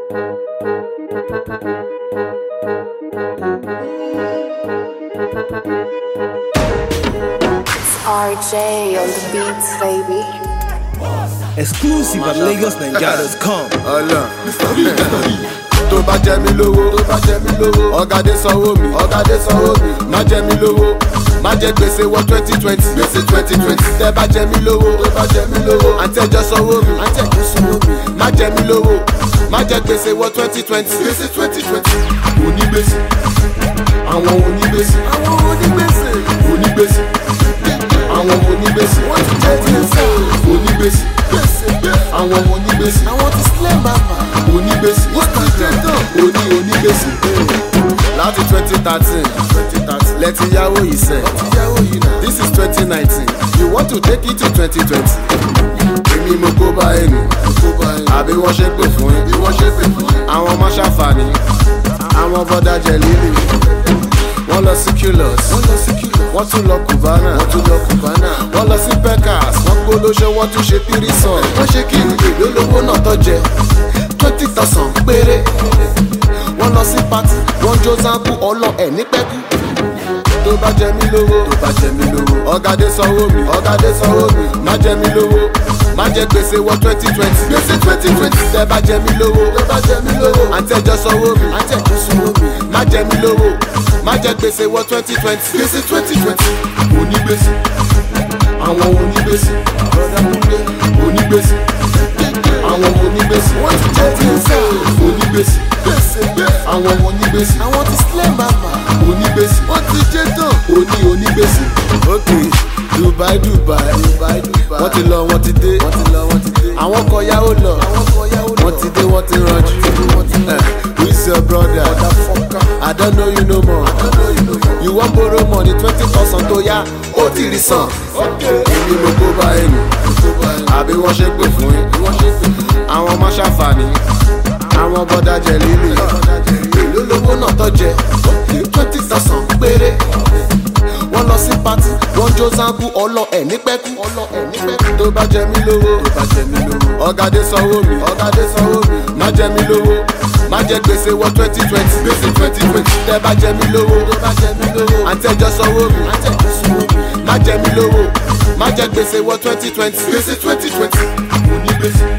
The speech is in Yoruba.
It's RJ on the beats, baby. Exclusive at LagosNigeria.com. ọlọ tó bá jẹ mí lówó tó bá jẹ mí lówó ọ̀gádé sanwó mi ọ̀gádé sanwó mi má jẹ mí lówó má jẹ gbèsè wọ twenty twenty gbèsè twenty twenty tẹ bá jẹ mí lówó tó bá jẹ mí lówó àtẹjọ sanwó mi àtẹjọ sanwó mi má jẹ mí lówó má jẹ gbèsè wọ twenty twenty gbèsè twenty twenty onígbèsè àwọn onígbèsè àwọn onígbèsè onígbèsè àwọn onígbèsè wọ́n ti jẹ́ gbèsè onígbèsè àwọn onígbèsè àwọn ti sílẹ̀ bàbà onígbèsè wọ́n ti jẹ́ tán oní onígbèsè láti twenty thirteen lẹ́tí yáwó yìí sẹ́ this is twenty nineteen you want to take it to twenty twenty èmi mo kó bá ẹnu àbí wọ́n ṣe pè fún yín àwọn ọmọ ṣàǹfààní àwọn bọ́dà jẹ líle wọ́n lọ sí culus wọ́n tún lọ cubana wọ́n lọ sí pecas wọ́n gbólóṣẹ́ wọ́n tún ṣe tírísàn wọ́n ṣe kí èlò lówó náà tó jẹ twenty thousand péré wọ́n lọ sí party wọ́n jó zanku ọlọ ẹ̀ ní pẹ́kú tó bá jẹ mí lówó tó bá jẹ mí lówó ọ̀gádé sanwó mi ọ̀gádé sanwó mi má jẹ mí lówó má jẹ gbèsè wọ twenty twenty gbèsè twenty twenty tẹ bá jẹ mí lówó tẹ bá jẹ mí lówó àtẹjọ sanwó mi àtẹjọ sanwó mi má jẹ mí lówó má jẹ gbèsè wọ twenty twenty gbèsè twenty twenty onígbèsè àwọn onígbèsè onígbèsè àwọn onígbèsè wọ́n ti jẹ́ gbèsè onígbèsè àwọn onígbèsè àwọn ti sílẹ̀ màmá onígbèsè wọ́n ti jẹ́ tán oní onígbèsè. ok dubai dubai wọ́n ti lọ wọ́n ti dé àwọn kan yáwó lọ wọ́n ti dé wọ́n ti ranjú Eh, who is your brother i don't know you no more you wan borrow money twenty thousand tó yá ó ti rí san èmi mo kó bá ẹnu àbí wọ́n ṣe pè fún yín àwọn ọmọ ṣàǹfààní àwọn bọ́dà jẹ líle èló lówó náà tó jẹ twenty thousand péré wọ́n lọ sí pati wọ́n jó zanku ọlọ ẹ̀ ní pẹ́kú tó bá jẹ mí lówó ọ̀gádé sanwó mi ọ̀gádé sanwó mi má jẹ mí lówó má jẹ gbèsè wọ twenty twenty gbèsè twenty twenty tẹ bá jẹ mí lówó àtẹjọ sanwó mi má jẹ mí lówó má jẹ gbèsè wọ twenty twenty gbèsè twenty twenty onígbèsè